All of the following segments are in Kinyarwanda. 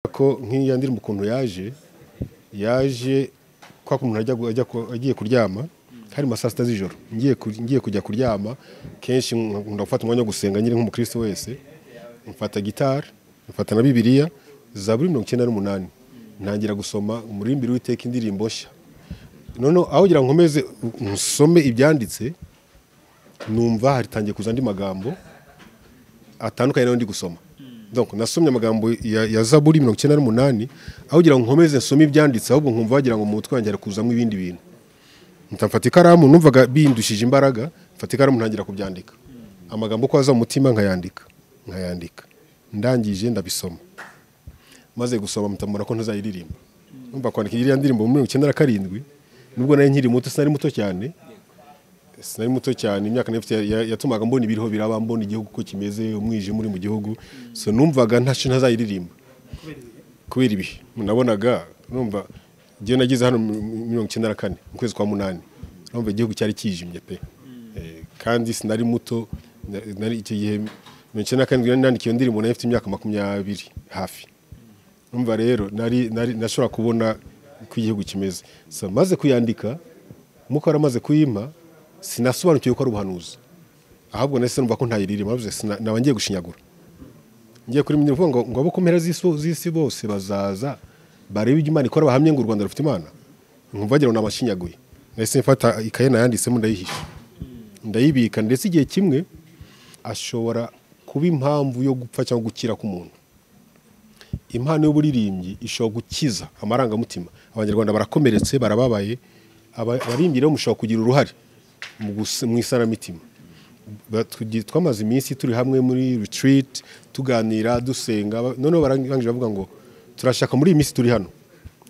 ko nk'iya ndirimbo ukuntu yaje yaje kwa kuntu ajya agiye kuryama hari ma saa sita z'ijoro ngiye ngiye kujya kuryama kenshi nkunda gufata umwanya wo gusenga nyiri nk'umukristo wese mfata gitari mfata na bibiliya zaburi mirongo icyenda n'umunani ntangira gusoma umuririmbire w'iteka indirimbo nshya noneho aho kugira ngo nkomeze nsome ibyanditse numva hatangiye kuza andi magambo atandukanye n'ayo ndi gusoma donc nasomye amagambo ya, ya zaburi mirongo icyenda n'umunani aho kugira ngo nkomeze nsome ibyanditse ahubwo nkumva wagira ngo mu mutwe wanjye hari kuzamo ibindi bintu mfata ikaramu numvaga bindushije imbaraga mfata ikaramu ntangira kubyandika amagambo uko aza mu mutima nkayandika nkayandika ndangije ndabisoma maze gusoma mutamura ko ntazayiririmba numva kwandika iriya ndirimbo muri mirongo icyenda na karindwi nubwo nari nkiri muto sinari muto cyane sinari muto cyane imyaka nari mfite yatumaga mbona ibiriho biraba mbona igihugu uko kimeze umwijima uri mu gihugu so numvaga ntacu ntazayiririmba kubera ibihe nabonaga numva igihe nageze hano mirongo icyenda na kane mu kwezi kwa munani numva igihugu cyari kijimye pe kandi sinari muto icyo gihe mirongo icyenda na karindwi nandika iyo ndirimbo nari mfite imyaka makumyabiri hafi numva rero nashobora kubona uko igihugu kimeze maze kuyandika nkuko wari amaze kuyima sinasobanukiwe ko ari ubuhanuzi ahubwo nahise numva ko ntayiririmo naba ngiye gushinyagura ngiye kuri mirongo ngo ngo abo ku mpera z'isi bose bazaza barebe ibyo imana ikora bahamye ngo u rwanda rufite imana nkumva wagira ngo namashinyaguye nahise mfata ikaye nayanditsemo ndayihisha ndayibika ndetse igihe kimwe ashobora kuba impamvu yo gupfa cyangwa gukira k'umuntu impano y'uburirimbyi ishobora gukiza amarangamutima abanyarwanda barakomeretse barababaye abaririmbyi rero mushobora kugira uruhare mu isanamitima twamaze iminsi turi hamwe muri retiriti tuganira dusenga noneho barangije bavuga ngo turashaka muri iyi minsi turi hano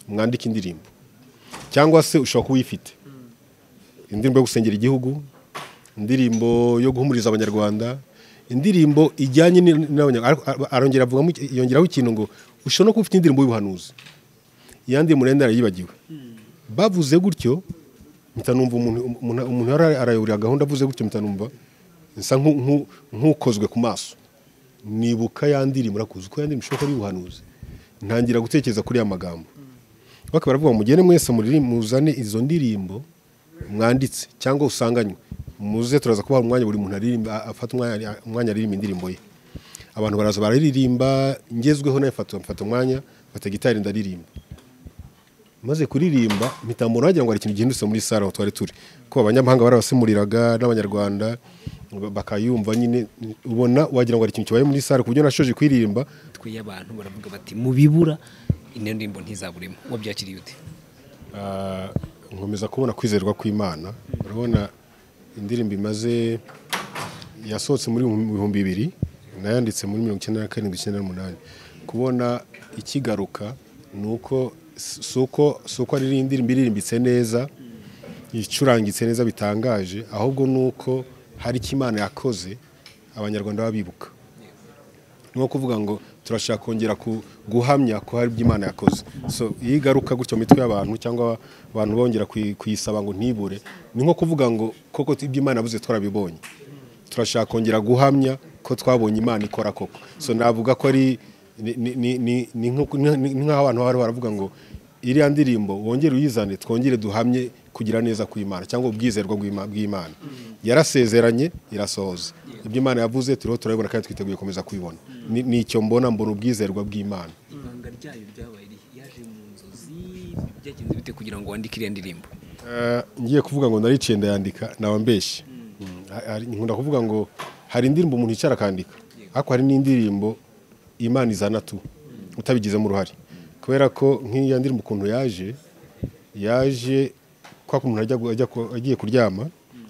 mwandike indirimbo cyangwa se ushobora kuba uyifite indirimbo yo gusengera igihugu indirimbo yo guhumuriza abanyarwanda indirimbo ijyanye arongera avuga yongeraho ikintu ngo ushobora no kuba ufite indirimbo y'ubuhanuzi yandi murenda yibagiwe bavuze gutyo mtanumva umuntu arayobora gahunda avuze gutyo mtanumva nsa nk'ukozwe ku maso nibuka yandiri murakuzi uko yandiri mushobora kuba y'ubuhanuzi ntangira gutekereza kuri ya magambo bakaba baravuga mugende mwese muzane izo ndirimbo mwanditse cyangwa usanganywe muze turaza kubaha umwanya buri muntu afata umwanya aririmba indirimbo ye abantu baraza bararirimba ngezweho nawe mfata umwanya mfata gitari ndaririmba maze kuririmba mitambo wagira ngo hari ikintu gihindutse muri sare aho twari turi ko abanyamahanga barabasemuriraga n'abanyarwanda bakayumva nyine ubona wagira ngo hari ikintu kibaye muri sare ku buryo nashoje kuririmba twiye abantu baravuga bati mubibura ino ndirimbo ntizaburemo ngo byakiriye ute nkomeza kubona kwizerwa kw'imana urabona indirimbo imaze yasohotse muri bihumbi bibiri nayanditse muri mirongo icyenda na karindwi icyenda n'umunani kubona ikigaruka ni uko suko suko ari indirimbo iririmbitse neza icurangitse neza bitangaje ahubwo nuko hari icyo imana yakoze abanyarwanda baba bibuka ni nko kuvuga ngo turashaka kongera guhamya ko hari ibyo imana yakoze iyo igaruka gutyo mu mitwe y'abantu cyangwa abantu bongera kuyisaba ngo ntibure ni nko kuvuga ngo koko ibyo imana yabuze twarabibonye turashaka kongera guhamya ko twabonye imana ikora koko so navuga ko ari ni nk'aho abantu bari baravuga ngo iriya ndirimbo wongere uyizane twongere duhamye kugira neza kw'imana cyangwa ubwizerwa bw'imana yarasezeranye irasohoza ibyo imana yavuze turiho turabibona kandi twiteguye gukomeza kubibona ni icyo mbona mbona ubwizerwa bw'imana ibanga ryayo ryabaye yaje mu nzozi byagenze bite kugira ngo wandike iriya ndirimbo ngiye kuvuga ngo nariciye ndayandika naba mbeshyi nkunda kuvuga ngo hari indirimbo umuntu yicara akandika ariko hari n'indirimbo imana izana tu utabigizemo uruhare kubera ko nk'iya ndirimbo ukuntu yaje yaje kwa kuntu agiye kuryama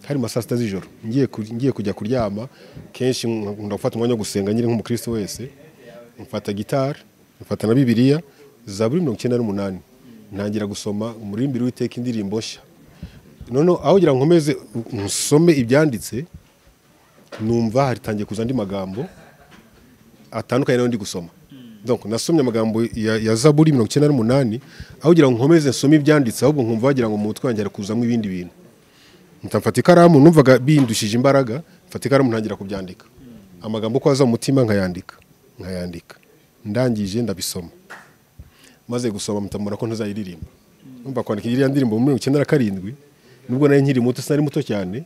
hari ma saa sita z'ijoro ngiye kujya kuryama kenshi nkunda gufata umwanya wo gusenga nyiri nk'umukristo wese mfata gitari mfata na bibiliya zaburi mirongo icyenda n'umunani ntangira gusoma umuririmbire w'iteka indirimbo nshya noneho aho kugira ngo nkomeze nsome ibyanditse numva hatangiye kuza andi magambo atandukanye n'ayo ndi gusoma donc nasomye amagambo ya, ya zaburi mirongo icyenda n'umunani aho kugira ngo nkomeze nsome ibyanditse ahubwo nkumva wagira ngo mu mutwe wanjye hari kuzamo ibindi bintu mfata ikaramu numvaga bindushije imbaraga mfata ikaramu ntangira kubyandika amagambo uko aza mu mutima nkayandika nkayandika ndangije ndabisoma maze gusoma mutamura ko ntazayiririmba numva kwandika iriya ndirimbo muri mirongo icyenda na karindwi nubwo nari nkiri muto sinari muto cyane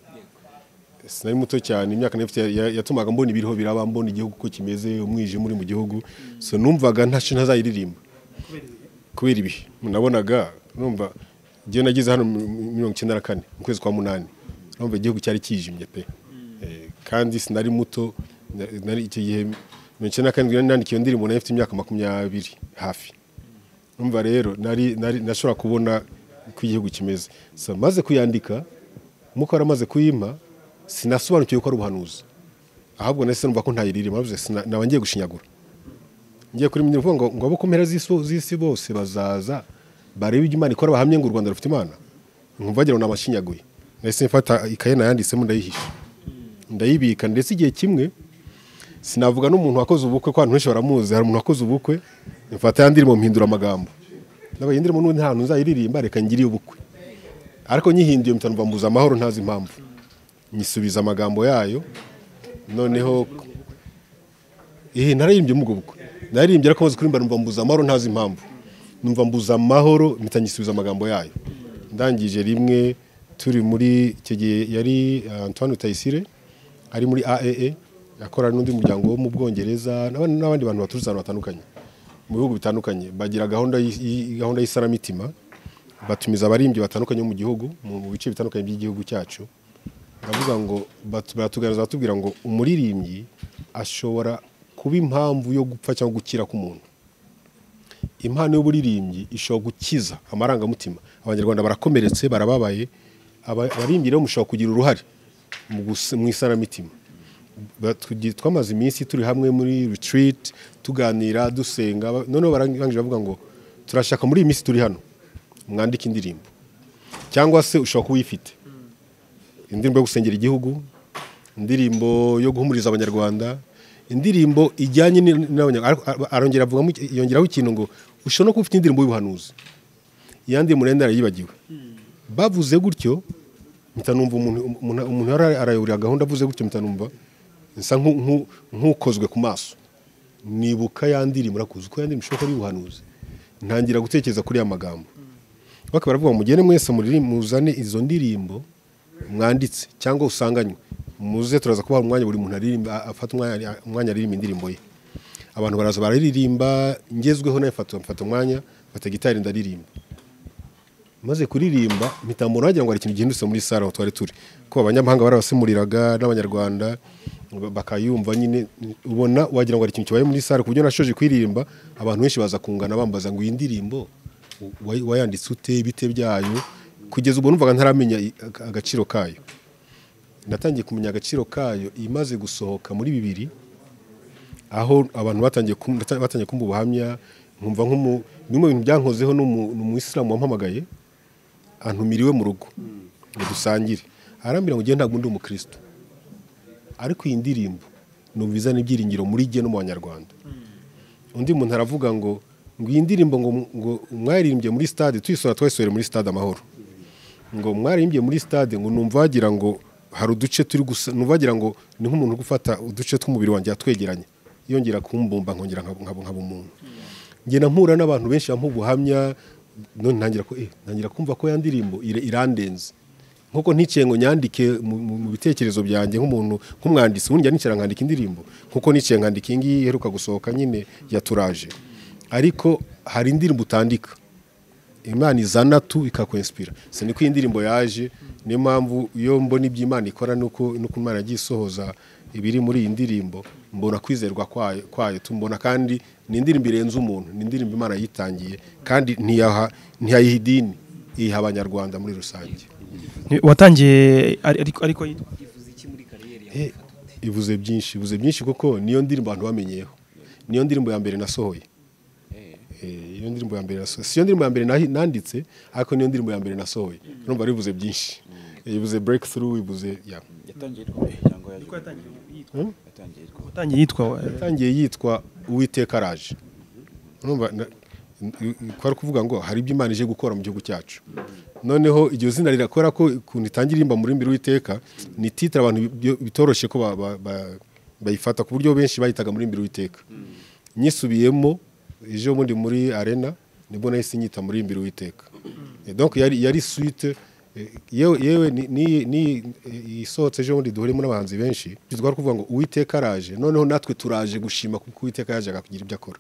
sinari muto cyane imyaka nari mfite ya- yatumaga mbona ibiriho biraba mbona igihugu uko kimeze umwijima uri mu gihugu so numvaga ntacyo ntazayiririmba kubera ibihe nabonaga numva igihe nagize hano mu- mu- mirongo icyenda na kane mu kwezi kwa munani numva igihugu cyari kijimye pe Eh, kandi sinari muto na- nari icyo gihe mirongo icyenda na karindwi nari nandikiye iyo ndirimbo nari mfite imyaka makumyabiri hafi numva rero nari nari nashobora kubona uko igihugu kimeze so maze kuyandika umwuka wari amaze kuyimpa sinasobanukiwe ko ari ubuhanuzi ahubwo nahise numva ko ntayiririmba navuze sina- naba ngiye gushinyagura ngiye kuri mwe ngo ngo abo ku mpera z'isi z'isi bose bazaza barebe ibyo Imana ikora bahamye ngo u Rwanda rufite Imana nkumva wagira ngo namashinyaguye nahise mfata ikaye nayanditsemo ndayihisha ndayibika ndetse igihe kimwe sinavuga n'umuntu wakoze ubukwe ko abantu benshi baramuzi hari umuntu wakoze ubukwe mfata ya ndirimbo mpindura amagambo ndabaye indirimbo n'ubundi nta hantu nzayiririmba reka ngiriye ubukwe ariko nyihinduye mpita numva mbuza amahoro ntazi impamvu nyisubiza amagambo yayo noneho eh naririmbye muri ubwo bukwe naririmbye ariko maze kuririmba numva mbuza amahoro ntazi impamvu numva mbuza amahoro mpita nyisubiza amagambo yayo ndangije rimwe turi muri icyo gihe yari eh, Antoine Tayisire ari muri AAA yakorana n'undi muryango wo mu Bwongereza n'abandi n'abandi bantu baturutse ahantu hatandukanye mu bihugu bitandukanye bagira gahunda y'i- y'i- gahunda y'isanamitima batumiza abaririmbyi batandukanye bo mu gihugu mu mu bice bitandukanye by'igihugu cyacu baravuga ngo batu- baratuganiriza batubwira ngo umuririmbyi ashobora kuba impamvu yo gupfa cyangwa gukira k'umuntu impano y'uburirimbyi ishobora gukiza amarangamutima abanyarwanda barakomeretse barababaye aba- abaririmbyi rero mushobora kugira uruhare mu gus- mu isanamitima Ba- tugi- twamaze iminsi turi hamwe muri retreat tuganira dusenga ba- noneho barangije bavuga ngo turashaka muri iyi minsi turi hano mwandike indirimbo cyangwa se ushobora kuba uyifite indirimbo yo gusengera igihugu indirimbo yo guhumuriza abanyarwanda indirimbo ijyanye ni- n'abanyarwanda Ar- ar- arongera avugamo iki- yongeraho ikintu ngo ushobora no kuba ufite indirimbo y'ubuhanuzi yandi murenda yibagiwe bavuze gutyo mpita numva umuntu umuntu- umuntu yari arayobora gahunda avuze gutyo mpita numva nsa nku- nku- nk'ukozwe ku maso nibuka ya ndirimbo urakuzi ko ya ndirimbo ishobora kuba ari ubuhanuzi ntangira gutekereza kuri ya magambo bakaba baravuga ngo mugende mwese muriri- muzane izo ndirimbo mwanditse cyangwa usanganywe muze turaza kubaha umwanya buri muntu aririmba afata umwanya- umwanya aririmba indirimbo ye abantu baraza bararirimba ngezweho nawe mfata mfata umwanya mfata gitari ndaririmba maze kuririmba mitamburo wagira ngo hari ikintu gihindutse muri sare aho twari turi ko abanyamahanga barabasemuriraga n'abanyarwanda ba- bakayumva nyine ubona wagira ngo hari ikintu kibaye muri sare ku buryo nashoje kuririmba abantu benshi baza kungana bambaza ngo iyi ndirimbo wa- wayanditse ute ibite byayo kugeza ubwo numvaga ntaramenya i- aga- agaciro kayo natangiye kumenya agaciro kayo imaze gusohoka muri bibiri aho abantu batangiye kum- bata- batangiye kumva ubuhamya nkumva nk'umu bimwe mu bintu byankozeho n'umu- n'umuyisilamu wampamagaye antumira iwe mu rugo ngo dusangire arambwira ngo njyewe ntabwo ndi umukristo ariko iyi ndirimbo numva izana ibyiringiro muri jye no mu banyarwanda undi muntu aravuga ngo ngo iyi ndirimbo ngo ngo mwayirimbye muri stade tuyisora twayisohore muri stade amahoro ngo mwaririmbye muri stade ngo numva wagira ngo hari uduce turi gusa numva wagira ngo ni nk'umuntu uri gufata uduce tw'umubiri wanjye yatwegeranya yongera kumbumba nkongera nkaba nkaba- nkaba umuntu ngenda mpura n'abantu benshi bampa ubuhamya none ntangira ko eh ntangira kumva ko ya ndirimbo ire- irandenze nk'uko ntikiye ngo nyandike mu- mu mu bitekerezo byanjye nk'umuntu nk'umwanditsi wunjya nicara nkandika indirimbo nk'uko ntikiye nkandika iyi ngiyi iheruka gusohoka nyine yaturaje ariko hari indirimbo utandika imana izana tu ikakwensipira si niko iyi ndirimbo yaje niyo mpamvu iyo mbona ibyo imana ikora nuko nuko imana yagiye isohoza ibiri muri iyi ndirimbo mbona kwizerwa kwayo kwayo tumbona kandi ni indirimbo irenze umuntu ni indirimbo imana yitangiye kandi ntiyaha ntiyayiha idini iyiha abanyarwanda muri rusange Ni- watangiye ari- ariko ariko yitwa yifuza iki muri kariyeri yawe Eh, ivuze byinshi ivuze byinshi kuko niyo ndirimbo abantu bamenyeyeho niyo ndirimbo ya mbere nasohoye Eh, iyo ndirimbo ya mbere nasohoye si yo ndirimbo ya mbere nahi- nanditse ariko niyo ndirimbo ya mbere nasohoye urumva rivuze byinshi Eh, ivuze breakthrough ivuze ya yatangiye yitwa iki cyangwa yitwa yatangiye yitwa Hmm? yatangiye yitwa watangiye yitwa wa- yatangiye yitwa uwiteka araje urumva na- n- n- kwari kuvuga ngo hari ibyo imana ije gukora mu gihugu cyacu noneho iryo zina rirakora ko ukuntu itangira imba muri mbere uwiteka ni titire abantu bi- bitoroshye ko ba- ba- ba- bayifata ku buryo benshi bayitaga muri mbere uwiteka nyisubiyemo ejo bundi muri arena nibwo nahise nyita muri imbere witeka donc yari yari suite eh, yewe yewe ni- ni- ni eh, isohotse ejo bundi duhuriyemo n'abahanzi benshi bitwa ari kuvuga ngo uwiteka araje noneho natwe turaje gushima kuko uwiteka yaje akagira ibyo akora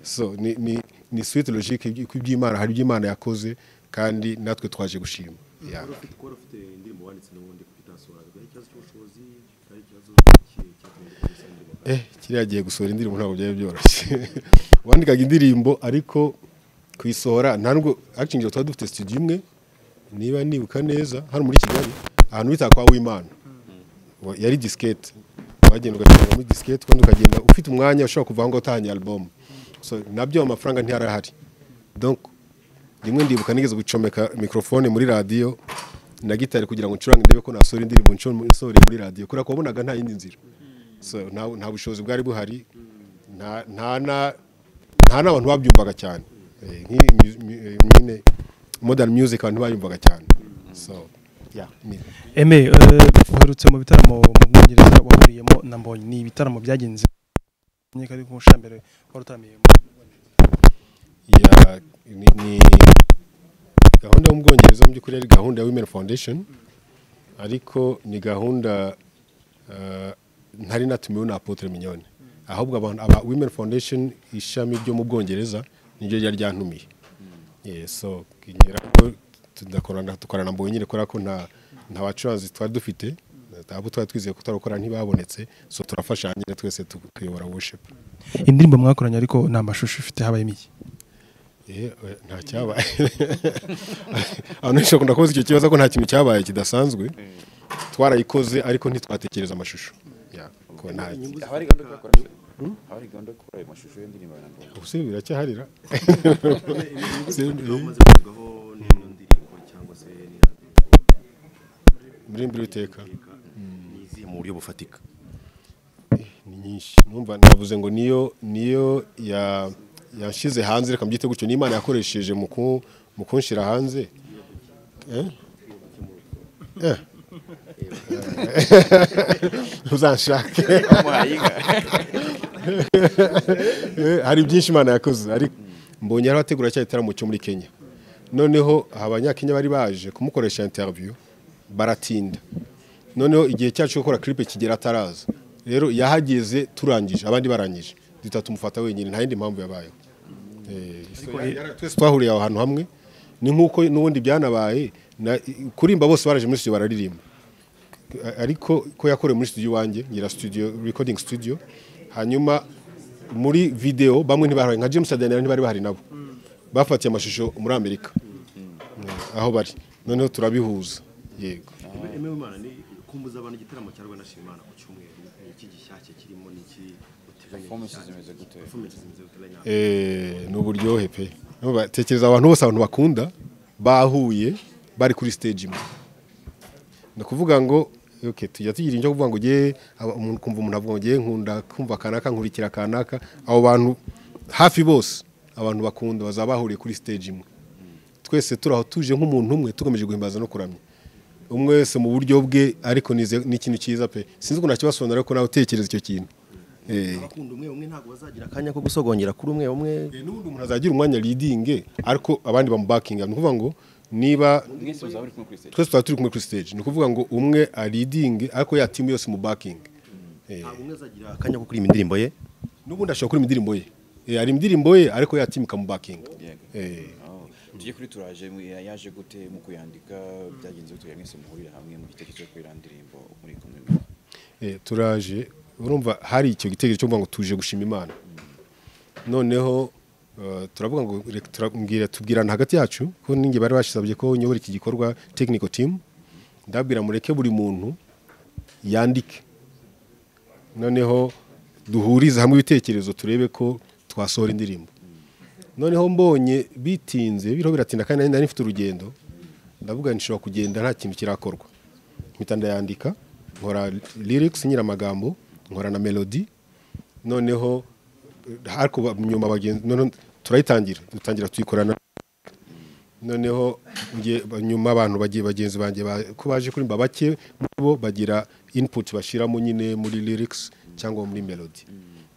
so ni ni ni suite logique y'ibyo- y'iby'Imana hari ibyo Imana yakoze kandi natwe twaje gushima Yeah. wari ufite wari ufite indirimbo wanditse n'ubundi utasohoraga ari ikibazo cy'ubushobozi ari ikibazo ki- cyatumye ukomeza indirimbo eh kiriya gihe gusohora indirimbo ntabwo byari byoroshye wandikaga indirimbo ariko kuyisohora nta nubwo acting tuba dufite studio imwe niba nibuka neza hano muri kigali ahantu bita kwa wimana Wa- yari disikete wagenda ugashyira muri disikete kandi ukagenda ufite umwanya ushobora kuvuga ngo utahanye album so nabyo amafaranga ntiyarahari donc rimwe ndibuka nigeze gucomeka mikrofone muri radiyo na gitari kugira ngo ncurange ndebe ko nasohora indirimbo ncu- nsohoreye muri radiyo kubera ko wabonaga nta yindi nzira so nta nta bushobozi bwari buhari nta nta na- nta n'abantu babyumvaga cyane Eh, nk'iyi mu- mu- eh, nyine modern music abantu bayumvaga cyane so yeah, ni- Aimé eh, uherutse mu bitaramo mu Bwongereza wahuriyemo na Mbonyi ni ibitaramo byagenze nyeka ari ku nshambere wari utamiyemo ya- ni- ni gahunda yo mu bwongereza mu by'ukuri ari gahunda ya women foundation ariko ni gahunda eh, ntari natumiwe na apotre mignone ahubwo abantu aba women foundation ishami ryo mu bwongereza niryo ryari ryantumiye Yeah, so kinyera ko tudakorana tukorana mbonye nyine kubera ko nta nta bacuranzi twari dufite abo twari twizeye ko turakora ntibabonetse so turafashanya twese tu- tuyobora worship indirimbo mwakoranye ariko nta mashusho ifite habayemo iki Eh, eh, nta cyabaye abantu benshi bakunda kubaza icyo kibazo ko nta kintu cyabaye kidasanzwe twarayikoze ariko ntitwatekereza amashusho Yeah, ko nta- habari gahunda yo gukora habari gahunda yo gukora ayo mashusho y'indirimbo ya Nambonye ubuse biracyaharira Inyungu umaze kuvugwaho n'ino ndirimbo cyangwa se n'iradiyo muri mbere y'iteka ni izihe mu buryo bufatika ni nyinshi numva navuze ngo niyo niyo ya yashyize hanze reka mbyite gutyo n'imana yakoresheje mu ku- mu kunshyira hanze Eh? Eh. uzanshake Eh, hari byinshi imana yakoze ariko mbonye yari ategura cya gitaramo cyo muri kenya noneho abanyakenya bari baje kumukoresha interview baratinda noneho igihe cyacu cyo gukora clip kigera ataraza rero yahageze turangije abandi barangije duhita tumufata wenyine nta yindi mpamvu yabayeho Eh, so yari- yari- twese twahuriye aho hantu hamwe ni nk'uko n'ubundi byanabaye na- kurimba bose baraje muri studio bararirimba ariko ko yakorewe muri studio iwanjye ngira studio recording studio hanyuma muri video bamwe ntibahari nka James Adenera ntibari bahari nabo bafatiye amashusho muri Amerika Eh, aho bari noneho turabihuza yego emewe imana ni kumbuza abantu igitaramo cya rwanda shimana ku cyumweru ni iki gishyashya kirimo n'iki uteganya Performances gishyashya? zimeze gute? Performances zimeze gute Line up? Eh, ni uburyohe pe Urumva, tekereza abantu bose abantu bakunda bahuye bari kuri stage imwe ni ukuvuga ngo okay, tujya tugira icyo kuvuga ngo ugiye umuntu kumva umuntu avuga ngo ugiye nkunda kumva kanaka nkurikira kanaka abo bantu hafi bose abantu bakunda bazaba bahuriye kuri stage imwe twese turi aho tuje nk'umuntu umwe tugamije guhimbaza no kuramya umwe wese mu buryo bwe ariko nize- ni ikintu cyiza pe sinzi ko nakibasobanurira ko nawe utekereza icyo kintu Eh, abakunda umwe umwe ntabwo bazagira akanya ko gusogongera kuri umwe umwe Eh, n'ubundi umuntu azagira umwanya leading ariko abandi bamubakinga ni ukuvuga ngo niba mwese muzaba muri kumwe kuri stage twese tuba turi kumwe kuri stage ni ukuvuga ngo umwe aridinge ariko ya timu yose mu backing ntabwo umwe azagira akanya ko kuririmba indirimbo ye n'ubundi ashobora kuri indirimbo ye Eh, hari indirimbo ye ariko ya timu ikamubakinga Yego. Eh, Oh, tujye kuri turaje mu- yaje gute mu kuyandika byagenze gute mwese muhurira hamwe mu gitekerezo cyo gukorera indirimbo muri kumwe eh, turaje urumva hari icyo gitekerezo cyo kuvuga ngo tuje gushima imana noneho eh, turavuga ngo reka turambwira tubwirana hagati yacu ko ninjye bari basabye ko nyobora iki gikorwa technical team ndabwira mureke buri muntu yandike noneho duhurize hamwe ibitekerezo turebe ko twasohora indirimbo noneho mbonye bitinze biriho biratinda kandi nari nari mfite urugendo ndavuga nti nshobora kugenda nta kintu kirakorwa mpita ndayandika nkora lyrics nyiri amagambo nkora na melody noneho eh, ariko ba- nyuma bagenzi noneho turayitangira dutangira tuyikorana noneho nge- ba- nyuma abantu bagiye bagenzi banjye ba- ko baje kurimba bake muri bo bagira input bashyiramo nyine muri lyrics cyangwa muri melody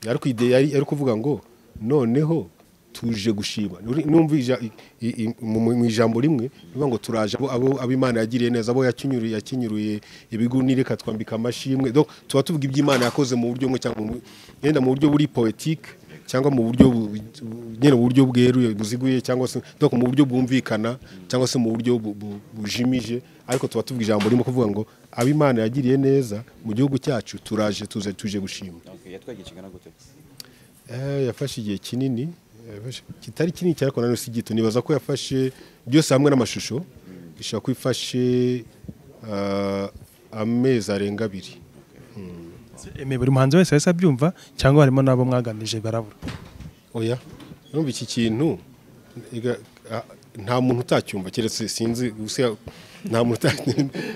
ariko ide yari yari kuvuga ngo noneho tuje gushima Uri- numva ija- i- i- mu mu- mu ijambo rimwe bivuga ngo turaje abo- abo abo Imana yagiriye neza abo yakinyuruye yakinyuruye ibigunira ikatwambika amashimwe donc tuba tuvuga iby'Imana yakoze mu buryo bumwe cyangwa mu- yenda mu buryo buri poetique cyangwa mu buryo bu- bu- nyine mu buryo bweruye buziguye cyangwa se donc mu buryo bwumvikana cyangwa se mu buryo bu- bu- bujimije ariko tuba tuvuga ijambo rimwe kuvuga ngo abo Imana yagiriye neza mu gihugu cyacu turaje tuze tuje gushima Okay, yatwaye ikigana gute Eh, yafashe igihe kinini yafashe- kitari kinini cyane ariko nanone si gito nibaza ko yafashe byose hamwe n'amashusho ishobora kuba ifashe ah, amezi arenga abiri Eme buri muhanzi wese yahise abyumva cyangwa harimo n'abo mwaganije barabura oya urumva iki kintu ega- ah, nta muntu utacyumva keretse sinzi gusa nta muntu uta-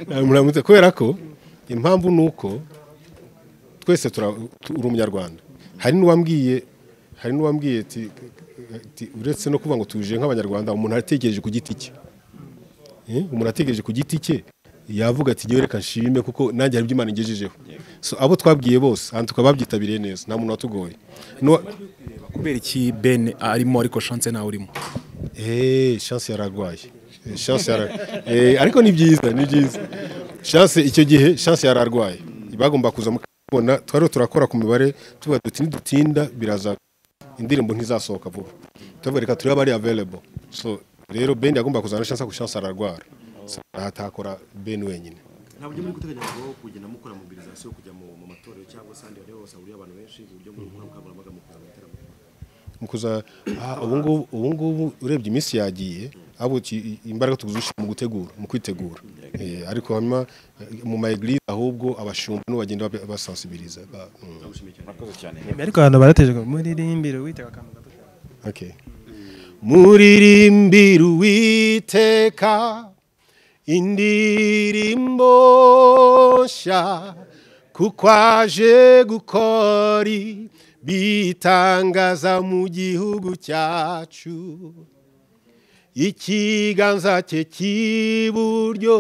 nta muntu uta- kubera ko impamvu ni uko twese tura- tu- uri umunyarwanda hari n'uwambwiye hari n'uwambwiye ati- ati uretse no kuvuga ngo tuje nk'abanyarwanda umuntu arategereje ku giti cye Eh, umuntu ategereje ku giti cye yavuga ati ngewe reka nshime kuko nanjye hari ibyo Imana ingejejeho so abo twabwiye bose aha tukaba babyitabiriye neza nta muntu watugoye N'uwa- kubera iki Ben arimo ariko chance ntawe urimo Eh, chance yararwaye Eh, chance yara eh, ariko ni byiza ni byiza chance icyo gihe chance yararwaye bagomba kuza mukabona twari turakora ku mibare tuvuga duti nidutinda biraza indirimbo ntizasohoka vuba tuvuga reka turebe ari available so rero Ben yagomba kuzana chance ku chance ararwara So, atakora Ben wenyine nta buryo muri guteganya bwo kugenda mukora mobilisation yo kujya mu mu matorero cyangwa se ahandi hantu hose hahuriye abantu benshi ku buryo muri gukora ubukangurambaga mu kuza mu bitaramo mukuza ah, ubu ngubu ubu ngubu urebye iminsi yagiye abo ki- imbaraga tuguzisha mu gutegura mu kwitegura Eh, ariko hanyuma eh, mu ma eglise ahubwo abashumba nibo bagenda bab- basensibiliza ba- mm. murakoze cyane Eme ariko abantu barateje muririmbire witega akantu gato Okay. muririmbira uwiteka indirimbo nshya kuko aje gukora bitangaza mu gihugu cyacu ikiganza cye cy'iburyo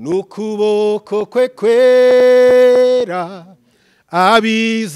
n'ukuboko kwe kwera abiza